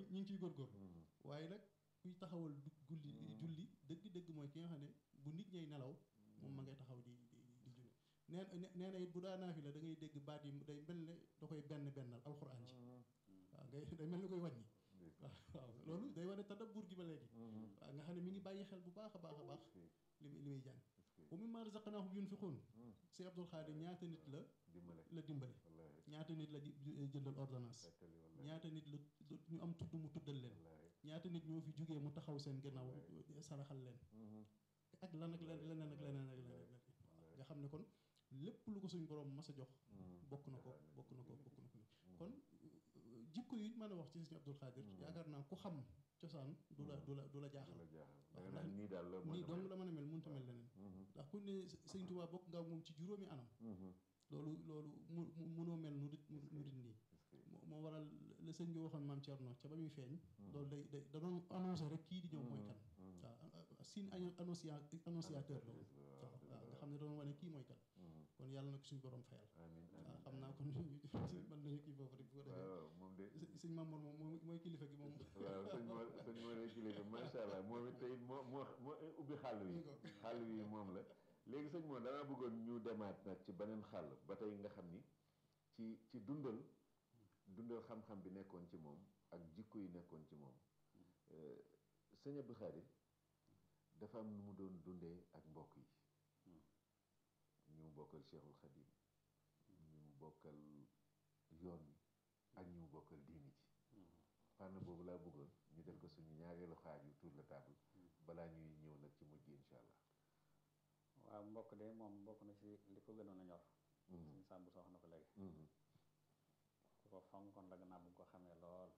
ñu ngi ciy góorgóorlu waaye nag kuy taxawal du gulli julli dëgg-dëgg mooy ki nga xam ne bu nit ñay nelaw moom ma ngay taxaw di di di julli nee nee na it bu daa naafi la da ngay dégg baat yi day mel ne da koy benn bennal alxuraan ji waaw ngay day mel ni koy wàññi waaw waaw loolu day wane tadabbur gi ba léegi waaw nga xam ne mi ngi bàyyi xel bu baax a baax a baax li li muy jàng wa mimmaa razaqnaahum yunfiquun si Abdul Xaadir ñaata nit la la dimbale ñaata nit la jëndal ordonnance ñaata nit la ñu am tudd mu tuddal leen ñaata nit ñoo fi jógee mu taxaw seen gannaaw saraxal leen ak lan ak leneen ak leneen ak leneen nga xam ne kon lépp lu ko suñ borom mas a jox bokk na ko bokk na ko bokk na ko kon jikko yi mën a wax ci sëñ Abdul Xaadir yaakaar naa ku xam cosaan du la du la du la jaaxal waaw ndax nii dong la mën a mel mënut a mel leneen ndax ku ne sëñ Tuubaa bokk nga moom ci juróomi anam loolu loolu mu munoo mel nu dit nu dit nii moo waral la sëñ bi waxoon maam Thierno ca ba muy feeñ loolu day day da doon annoncé rek kii di ñëw mooy kan waaw signe annonciateur la woon waaw waaw nga xam ne doon wane kii mooy kan kon yàlla na ko suñu borom fayal waaw xam naa kon mën nañu kii foofu rek bu ko defee sëñ Mamour moom mooy kilifa gi moom waaw sëñ moo sëñ moo ne kilifa macha allah moom it tey moo moo moo ubbi xàll wi xàll wi moom la léegi sëñ moo damaa bëggoon ñu demaat nag ci beneen xàll ba tey nga xam ni ci ci dundal dundal xam-xam bi nekkoon ci moom ak jikko yi nekkoon ci moom sëñ Abdou Khadir dafa am nu mu doon dundee ak mbokk yi ñu mu bokkal Cheikhul Khadim ñu mu bokkal yoon wi ak ñu mu bokkal diini ci fànn boobu laa bëggoon ñu def ko suñu ñaareelu xaaju tour la table balaa ñuy ñëw nag ci mujj incha allah waaw mbokk de moom bokk na ci li ko gënoon a ñor suñu sàmbu soo wax na ko léegi ku ko fonkoon la gannaaw bu ko xamee lool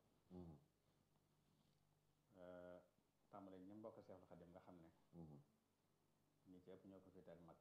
tàmbale ñi mbokk Seexul Xadim nga xam ne ñi ci ëpp ñoo ko féete ak mag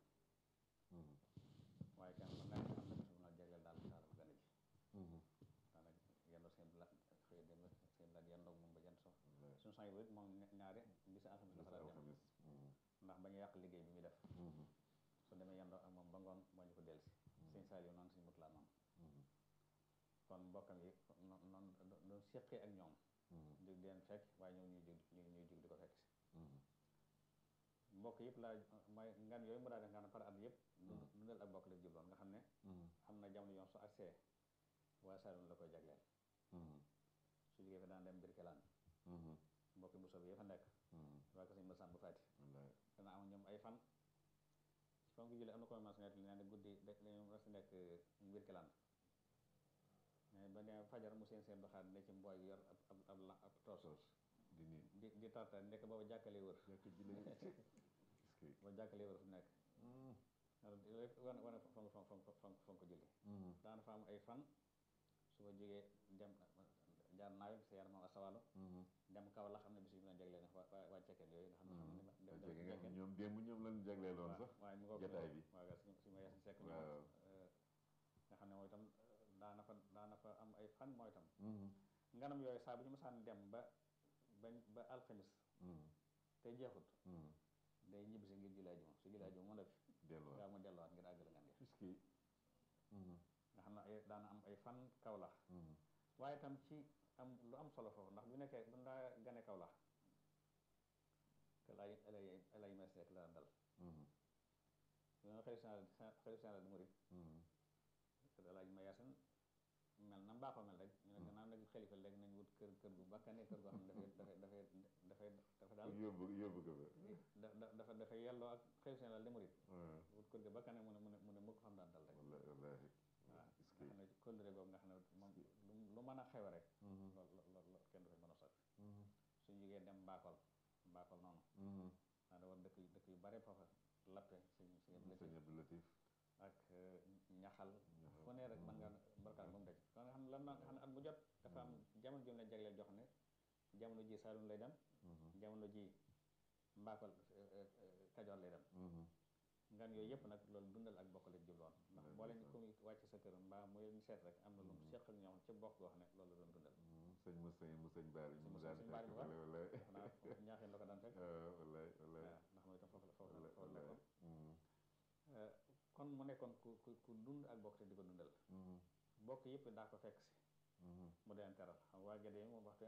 waaye kenn ku nekk am na bis bu na jagleel daal daal bu gën a ji daanaka yendoo seen la xëy dem seen la yendoog moom ba jant sox suñu sang bi moom ñaari bisi alxamis la fa daan dem ndax ba ñu yàq liggéey bi muy def su demee yendoo ak moom ba ngoon moo ñu ko delsi sëñ Saliou noonu suñu mut laa noonu kon mbokkam yi noonu doon séqee ak ñoom jóg di leen fekk waaye ñoom ñuy jóg ñuy jóg di ko fekk si mbokk yëpp laa mooy ngan yooyu mu daa def nga xam ne par at yëpp dundal ak mbokk la jubloon nga xam ne am na jamono yoon su accès waaye Saloum la koy jagleel su jógee fa daan dem Birkelaan mbokk bu soobee fa nekk waa ko sëñ ma sàmb fàtti dana am ñoom ay fan fa nga jëlee am na ko mas net li ne guddi dañu mas nekk Birkelaan mais ba ne fajar mu seen seen doxaat ne ci mbooy yor ab ab ab ab toos di di tarta nekk booba jàkkalee wër ba jàkkalee wër fu nekk wane wane fonk fonk fonk fonk fonk julli daana fa am ay fan su ma jógee dem jaar naawe sa yaram moom asawaalo dem kaw la xam ne bis bi na jagleel ne waa waa cekkeen yooyu nga xam ne ñoom démb ñoom lañu jagleeloon sax waaye mu ko jotaay bi waaw su su ma yees sekk waaw nga xam ne mooy itam daana fa daana fa am ay fan mooy itam nganam yooyu saa bu ñu mësaan dem ba ba ba alxamis te jeexut day ñibbisi ngir julli ajuma su julli ajuma mu def delluwaat gaa mu delluwaat ngir àggale ngan gi puisque nga xam ne ay daana am ay fan kawlax waaye itam ci am lu am solo foofu ndax bu nekkee bu ndaa gane kawlax te lay lay lay mes rek la dal bu nga xëy xëy général du murid laaj ma yaasan mel na mbaaxoo mel rek ñu ne gannaaw nag xalifa léegi nañ wut kër kër gu bakkane kër goo xam ne dafay dafay dafay dafa daal yóbbu yóbbu ko da dafa dafa yelloo ak xëy général de murid wut kër gu bakkane mu ne mu ne mu ne mukk xam daan dal rek wallahi wallahi waaw nga xam ne kóllëre boobu nga xam ne moom lu mën a xewe rek lool lool kenn du fay mën a sot suñ jógee dem mbaakol mbaakol noonu naa da war dëkk dëkk yu bare foofa lappe suñ suñ sëñ Abdou Latif ak ñaxal fu ne rek man nga barkaal ba mu daj kon nga xam ne lan nga xam ne at bu jot dafa am jamono jom leen jagleel jox ne jamono ji Saalum lay dem jamono ji mbaakol Kajoor lay dem ngan yooyu yëpp nag loolu dundal ak bokk la jubloon ndax boo leen ko wàcc sa kër mbaa mu leen seet rek am na lu mu seq ak ñoom ci bokk goo xam ne loolu la doon dundal sëñ mu sëñ mu sëñ baari ñu mu daan sëñ baari fekk wala wala xanaa ñaaxeen la ko daan fekk wallaay wallaay waaw ndax mooy itam foofu la foofu la foofu la wallaay nekkoon kon mu nekkoon ku ku ku dund ak bokk te di ko dundal bokk yëpp daa ko fekk si mu deen teral xam waa Gédé moom waxtu